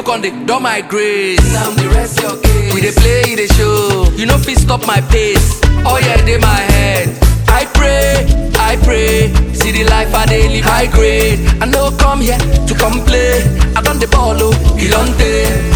con dey don my grace. Now the rest your case. We dey play, dey show. You no fit stop my pace. Oh yeah, dey my head. I pray, I pray. See the life I dey live high grade. I no come here to complain. I don the ball oh, Ilonte.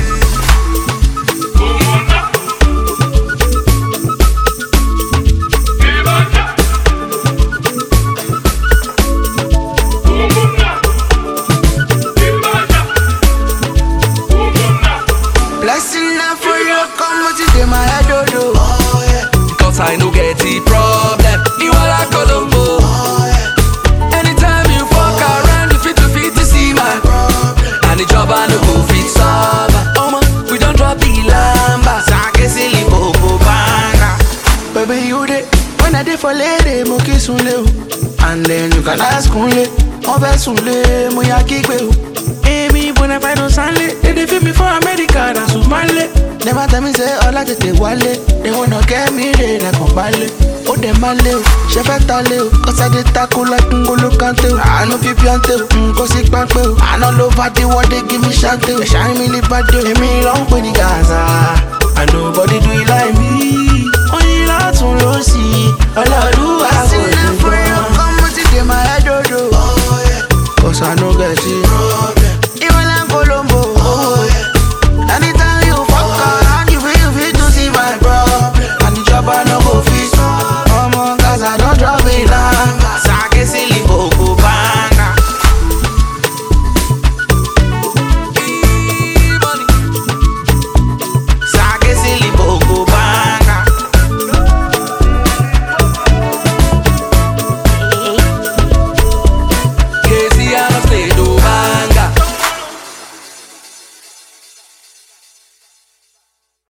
Blessing now for you, come what it in my head, oh, oh. oh yeah. Cause I no get the problem. You are like Colombo. Oh yeah. Anytime you fuck around, you fit to fit to see my Problem. And the job I no go fit solve. Oh man, we don't drop the lamba. Sake silly bobo banga. Baby, you dey when I dey for lady, mo kiss unle o. And then you can ask unle, mo fẹ́ sunle, mo ya kígbe o. Èmi bona fide don sanle, they dey feel me for America, na Sumale. Never tell me say ọlá tètè wálé, they wanna get me re lẹ́kàn balẹ̀. Ó dẹ̀ máa lé o, ṣe fẹ́ ta lé o, kọ́sádé tako like ngolo kante o. Àánú fi píọ́ntè o, nǹkan sí pápẹ́ o. Àná ló bá dé wọ́dé give me ṣáńtè o. Ẹ̀ṣá mi lè bá dé o, èmi ló ń pè ní gàrà.